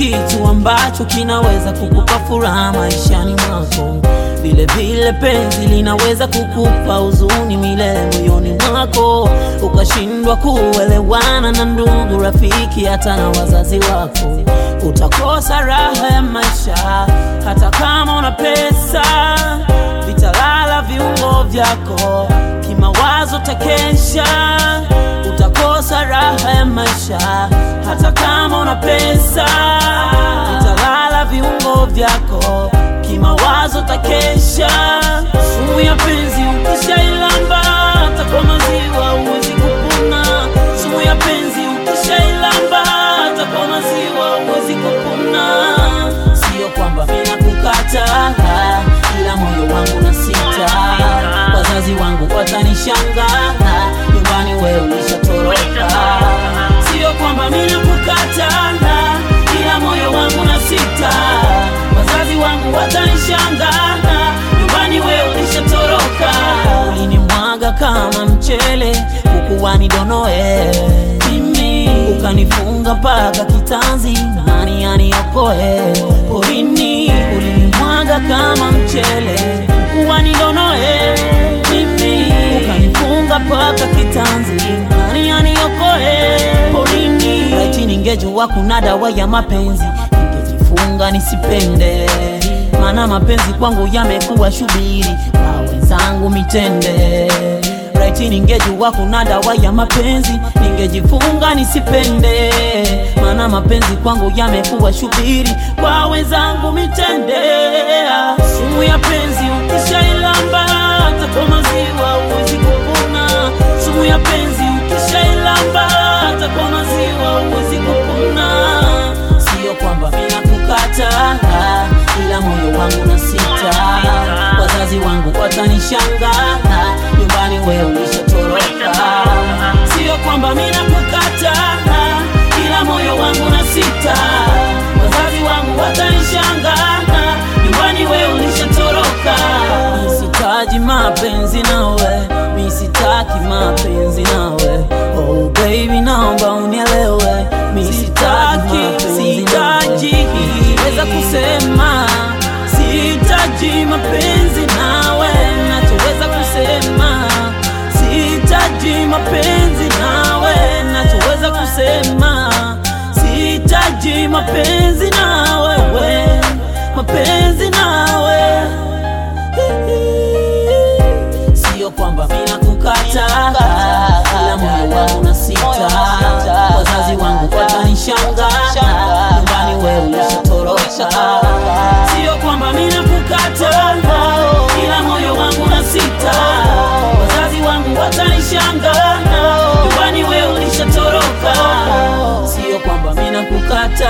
kitu ambacho kinaweza kukupa furaha maishani mwako. Vile vile penzi linaweza kukupa huzuni milele moyoni mwako, ukashindwa kuelewana na ndugu, rafiki, hata na wazazi wako. Utakosa raha ya maisha hata kama una pesa, vitalala viungo vyako, kimawazo takesha. Utakosa raha ya maisha hata kama una pesa, vitalala viungo vyako, kimawazo takesha. Sumu ya penzi ukishailamba, hata kwa maziwa huwezi kupona. Sumu ya penzi ukishailamba, hata kwa maziwa huwezi kupona. Sio kwamba mina kukata, ila moyo wangu na sita. Wazazi wangu watanishangaa, nyumbani wewe ulishatoroka. Sio kwamba mina kukata, ila moyo wangu na sita. Wazazi wangu watanishangaa, nyumbani wewe ulishatoroka. Ulinimwaga kama mchele, kukuwa nidonoe mimi, ukanifunga mpaka kitanzi, nani aniokoe porini? Ulinimwaga kama mchele, kukuwa nidonoe mimi, ukanifunga mpaka kitanzi, nani aniokoe porini? Laiti ningejua kuna dawa ya mapenzi, ningejifunga nisipende, maana mapenzi kwangu yamekuwa shubiri, kwa wenzangu mitende. Laiti ningejua kuna dawa ya mapenzi, ningejifunga nisipende, maana mapenzi kwangu yamekuwa shubiri, kwa wenzangu mitende. Sumu ya penzi ukishailamba, hata kwa maziwa huwezi kupona. Sumu ya penzi ukishailamba, hata kwa maziwa huwezi kupona. Sio kwamba mina kukata, ila moyo wangu na sita. Wazazi wangu watanishangaa, nyumbani wewe ulishatoroka. Sio kwamba mina kukata, ila moyo wangu na sita. Wazazi wangu watanishangaa, nyumbani wewe ulishatoroka. Misitaji mapenzi nawe, misitaki mapenzi nawe. Oh baby, naomba unielewe, misitaki, sitaji weza kusema sihitaji mapenzi nawe, nachoweza kusema sihitaji mapenzi nawe, nachoweza kusema sihitaji mapenzi nawe, we mapenzi nawe Sio kwamba mina kukata, ila moyo wangu na sita. Wazazi wangu watanishangaa, nyumbani wewe ulishatoroka. Sio kwamba mina kukata, ila moyo wangu na sita. Wazazi wangu watanishangaa, nyumbani wewe ulishatoroka. Sio kwamba mina kukata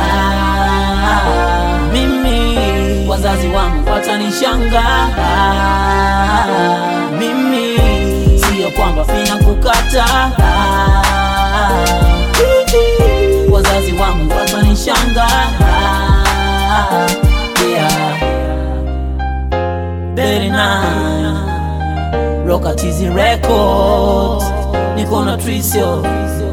mimi, wazazi wangu watanishangaa mimi, sio kwamba mina kukata wazazi wangu watanishangaa yeah. Very nice. Rock Tizi Records, niko na Trisio